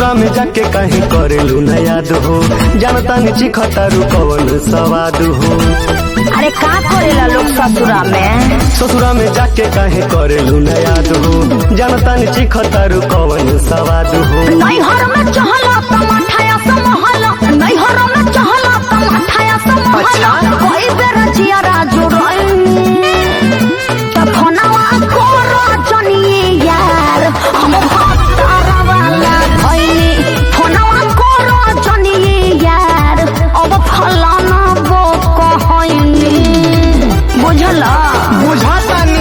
ससुरा में जाके कहीं करेलू न याद हो जानता नीचे खतारू कवन सवाद हो अरे का करेला लोग ससुरा में ससुरा में जाके कहीं करेलू न याद हो जानता नीचे खतारू कवन सवाद हो नैहर में चहला टमाठाया समहला नैहर में चहला टमाठाया समहला कोई बेर जियारा जुड़ई तखनवा कोरा जनिए यार हम भक्तारा वाला भइनी फोनवा कोरा जनिए यार अब फलाना वो कहइनी बुझला बुझातानी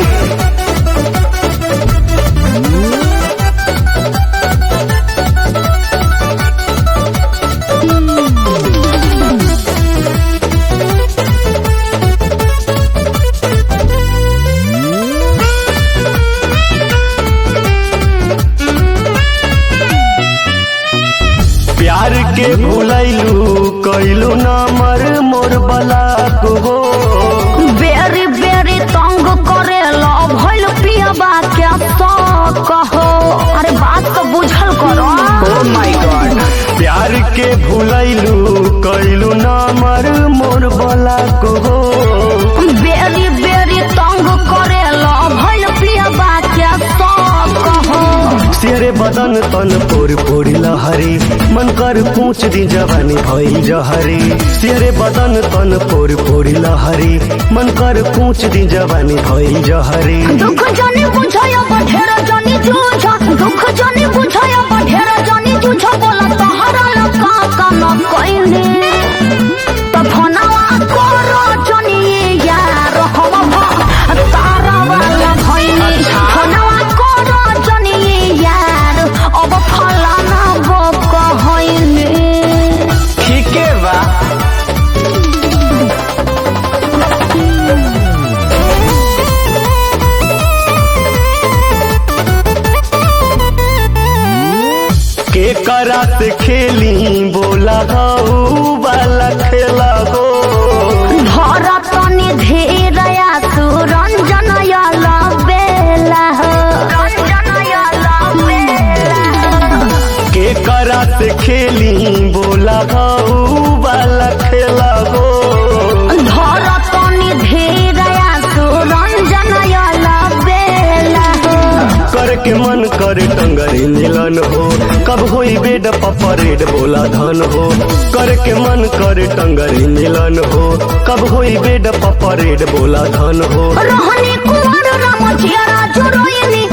प्यार के भूलैलू कैलू न मर मोर बलाक हो बेरी बेरी तंग करेला भइल पियबा के तो कहो अरे बात तो बुझल करो माय गॉड प्यार के भूलैलू कैलू न मर मोर बलाक हो बेरी बेरी तंग करेला भइल पियबा के तो कहो तेरे बदन तन पोर पोरी लहरी मन कर पूछ दी जवानी भइल जहरी तेरे बदन तन पोर पोरी लहरी मन कर पूछ दी जवानी भइल जहरी दुख जनी बुझाया बढेर जनी जूझ दुख जनी बुझाया बढेर जनी जूझ बोला तहरा लका का न कइने त फोनवा करो जनी यार हम तारा वाला भइनी फोनवा करो जनी यार अब फलाना वो कहइने ठीके बा के करा से खेली बोला हऊ वाला खेला हो भरतनी धीरया सुरंजन याला बेला हो रंजन याला बेला के करा से खेली बोला हऊ वाला खेला हो भरतनी धीरया सुरंजन याला बेला हो कर के मन करे टंगरी मिलन हो कब होई बेड पपरेड बोला धन हो कर के मन करे टंगरी मिलन हो कब होई बेड पपरेड बोला धन हो रहनी कुंवर राम जियरा जुरोइनी